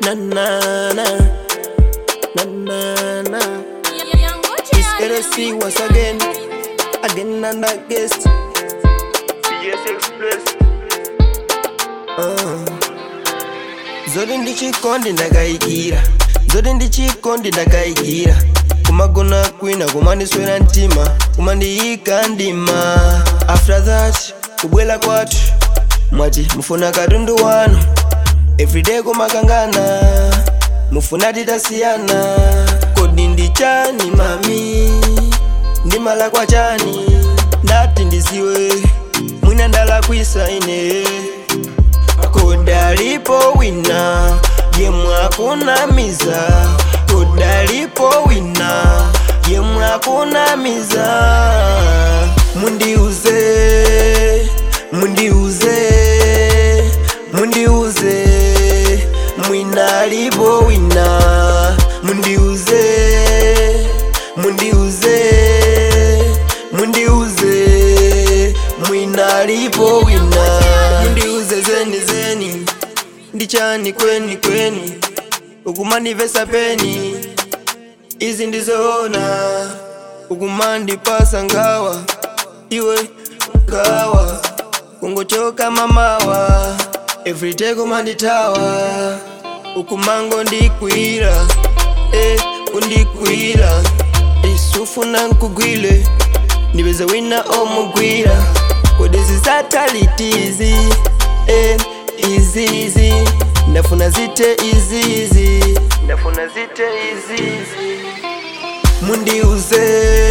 na na na na na na. It's LSC once again, again and again. Yes, Express. Uh. Zodi ndichikondi ndakayikira zodi ndichikondi ndakayikira kumagona kwina kumandiswera mtima kumandiyika ndima after that kubwela kwathu mwati mufuna katundu wanu everyday kumakangana mufuna titasiyana kodi ndichani mami ndimala kwa chani ndati ndisiwe mwina ndalakwisa ine kodalipo wina yemwakunamiza kodalipo wina yemwakunamiza mundiuze mundiuze mundiuze mwinalipo wina mundiuze mundiuze mundiuze mwinalipo wina mundiuze zeni zeni ndichani kweni kweni ukumandivesa peni izi ndizoona ukumandipasa ngawa iwe ngawa kungochoka mamawa everyday kumanditawa ukumango ndikwira eh, kundikwira isufuna nkugwile nibeza wina omugwira kodezi satalitizi eh, izizi ndafuna zite izizi ndafuna zite izizi mundiuze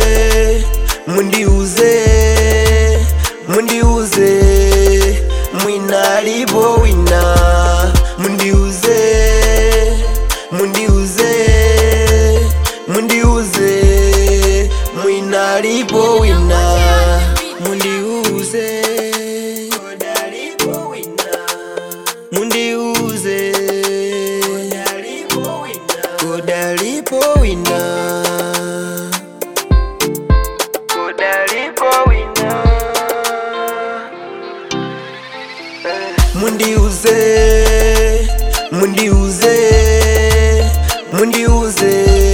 mundiuze mundiuze mwinalipo wina mundiuze mundiuze mundiuze mwinalipo wina mundiuze kodalipo wina mundiuze kodalipo wina kodalipo wina mundiuze mundiuze mundiuze